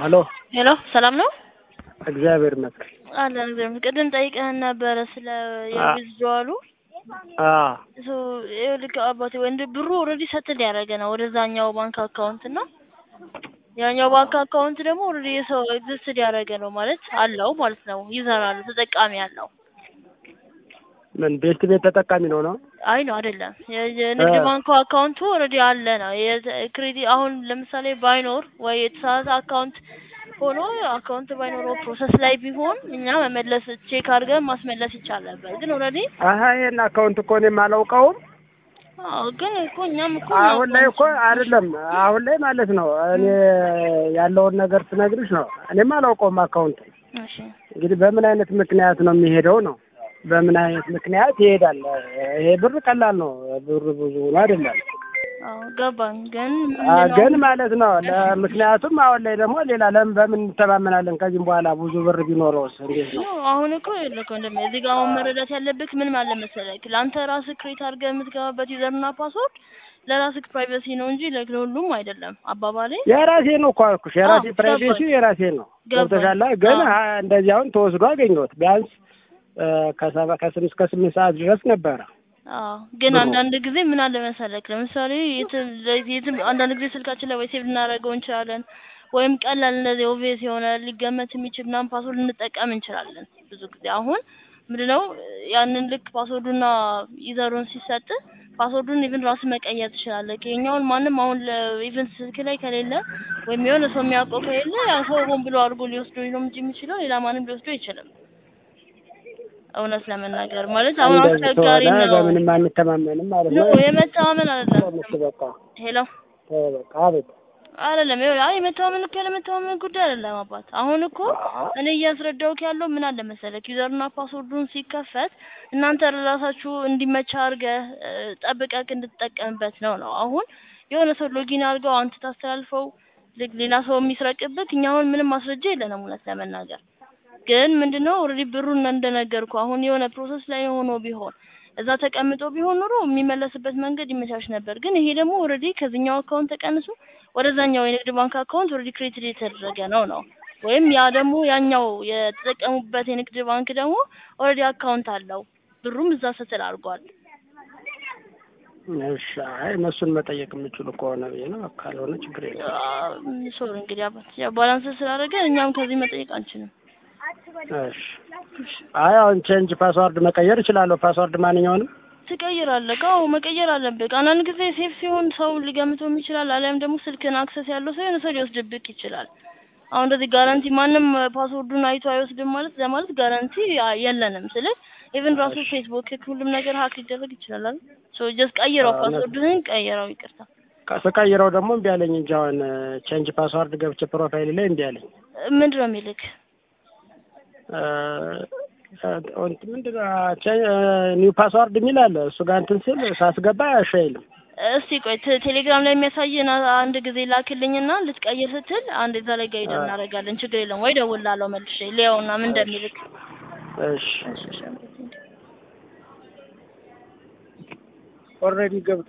ሄሎ ሄሎ ሰላም ነው እግዚአብሔር ይመስገን። አለን እግዚአብሔር ይመስገን። ቅድም ጠይቀህን ነበረ ስለ የዊዝድሮዋሉ አዎ ሶ ይኸውልህ አባቴ ወንድ ብሩ ኦልሬዲ ሰትል ያደረገ ነው ወደዛኛው ባንክ አካውንት እና ያኛው ባንክ አካውንት ደግሞ ኦልሬዲ የሰው ኤግዚስትድ ያደረገ ነው ማለት አለው ማለት ነው። ዩዘር አለው ተጠቃሚ አለው። ምን ቤት ቤት ተጠቃሚ ነው ነው? አይ ነው አይደለም። የ- የንግድ እ። ባንኩ አካውንቱ ኦልሬዲ አለ ነው። ክሬዲት አሁን ለምሳሌ ባይኖር ወይ የተሳሳተ አካውንት ሆኖ አካውንት ባይኖረው ፕሮሰስ ላይ ቢሆን እኛ መመለስ ቼክ አድርገን ማስመለስ ይቻል ነበር። ግን ኦልሬዲ አሀ ይሄን አካውንት እኮ እኔም አላውቀውም። አዎ፣ ግን እኮ እኛም እኮ አሁን ላይ እኮ አይደለም አሁን ላይ ማለት ነው እኔ ያለውን ነገር ስነግርሽ ነው። እኔም አላውቀውም አካውንት እሺ እንግዲህ በምን አይነት ምክንያት ነው የሚሄደው ነው በምን አይነት ምክንያት ይሄዳል? ይሄ ብር ቀላል ነው። ብር ብዙ ነው አይደለም። አዎ ገባኝ። ግን አ ምንድነው ግን ማለት ነው ለምክንያቱም አሁን ላይ ደግሞ ሌላ ለምን በምን እንተማመናለን? ከዚህም በኋላ ብዙ ብር ቢኖረውስ እንዴት ነው? ነው አሁን እኮ ይልኮ እንደም እዚህ ጋር አሁን መረዳት ያለብህ ምን ማለት መሰለህ፣ ለአንተ ራስህ ክሬት አድርገህ የምትገባበት ዩዘርና ፓስወርድ ለራስህ ፕራይቬሲ ነው እንጂ ለሁሉም አይደለም። አባባሌ የራሴ ነው እኮ አልኩሽ። የራሴ አዎ፣ ፕራይቬሲ ገባኝ። የራሴ ነው። ገባኝ። ገብቶሻል? ግን አዎ። አ- እንደዚህ አሁን ተወስዶ አገኘሁት ቢያንስ እ፣ ከሰባ ከስምንት እስከ ስምንት ሰዓት ድረስ ነበረ። አዎ ግን ብሩ። አንዳንድ ጊዜ ምን አለ መሰለክ፣ ለምሳሌ የትም የትም አንዳንድ ጊዜ ስልካችን ላይ ወይ ሴቭ ልናደርገው እንችላለን፣ ወይም ቀላል እንደዚህ ኦቪየስ የሆነ ሊገመት የሚችል ምናምን ፓስወርድ ልንጠቀም እንችላለን። ብዙ ጊዜ አሁን ምንድነው ያንን ልክ ፓስወርዱና ዩዘሩን ሲሰጥ ፓስወርዱን ኢቭን ራስ መቀየር ትችላለህ። ይኸኛውን ማንም አሁን ኢቭን ስልክ ላይ ከሌለ ወይም የሆነ ሰው የሚያውቀው ከሌለ ያ ሰው ሆን ብሎ አድርጎ ሊወስዶ ነው እንጂ የሚችለው ሌላ ማንም ሊወስዶ አይችልም። እውነት ለመናገር ማለት አሁን እንደዚህ አስቸጋሪ ከሆነ ነው። በምንም አንተማመንም ማለት ኖ ነው። የመተማመን አይደለም። ተመስ በቃ ሄሎ ተው በቃ አቤት። አይደለም ይኸውልህ፣ አይ የመተማመን እኮ ያለመተማመን ጉዳይ አይደለም አባት። አሁን እኮ እኔ እያስረዳሁህ ያለው ምን አለ መሰለህ ዩዘርና ፓስወርዱን ሲከፈት እናንተ ራሳችሁ እንዲመቻ አድርገህ እ፣ ጠብቀህ እንድትጠቀምበት ነው ነው። አሁን የሆነ ሰው ሎጊን አድርገው አንተ ታስተላልፈው ልክ ሌላ ሰው የሚስረቅብህ እኛ አሁን ምንም ማስረጃ የለንም እውነት ለመናገር ግን ምንድነው ኦልሬዲ ብሩን እንደነገርኩ አሁን የሆነ ፕሮሰስ ላይ ሆኖ ቢሆን እዛ ተቀምጦ ቢሆን ኖሮ የሚመለስበት መንገድ ይመቻች ነበር። ግን ይሄ ደግሞ ኦልሬዲ ከዚህኛው አካውንት ተቀንሶ ወደዛኛው የንግድ ባንክ አካውንት ኦልሬዲ ክሬዲት የተደረገ ነው ነው ወይም ያ ደግሞ ያኛው የተጠቀሙበት የንግድ ባንክ ደግሞ ኦልሬዲ አካውንት አለው ብሩም እዛ ስትል አድርጓል። እሺ አይ እነሱን መጠየቅ የምችሉ ከሆነ ብዬ ነው። ካልሆነ ችግር የለም። ሶሪ እንግዲህ አባት ያው ባላንስ ስላደረገ እኛም ከዚህ መጠየቅ አንችልም። እሺ አይ አሁን ቼንጅ ፓስዋርድ መቀየር እችላለሁ። ፓስዋርድ ማንኛውንም ትቀይራለህ። አዎ መቀየር አለብህ። አንዳንድ ጊዜ ሴፍ ሲሆን ሰው ሊገምተውም ይችላል። አሊያም ደግሞ ስልክን አክሰስ ያለው ሰው የሆነ ሰው ሊወስድብቅ ይችላል። አሁን እንደዚህ ጋራንቲ ማንም ፓስወርዱን አይቶ አይወስድም ማለት ለማለት ጋራንቲ አ- የለንም። ስልህ ኢቭን ራሱ ፌስቡክ ሁሉም ነገር ሀክ ሊደረግ ይችላል አይደል? ሶ ጀስት ቀይረው፣ አዎ፣ ፓስወርድህን ቀይረው። ይቅርታ ስቀይረው ደግሞ እምቢ አለኝ እንጂ አሁን ቼንጅ ፓስዋርድ ገብቼ ፕሮፋይል ላይ እምቢ አለኝ። ምንድን ነው የሚልክ? እ፣ ምንድን ነው ኒው ፓስዋርድ የሚል አለ። እሱ ጋር እንትን ስል ሳስገባ እሺ አይልም። እስቲ ቆይ ቴ- ቴሌግራም ላይ የሚያሳየን አ- አንድ ጊዜ ላክልኝና ልትቀይር ስትል አንድ እዛ ላይ ጋይድ አዎ። እናደርጋለን። ችግር የለም ወይ ደውላለሁ መልሼ ሊያውና ምን እንደሚልክ እሺ እሺ፣ እሺ። ኦልሬዲ ገብቶ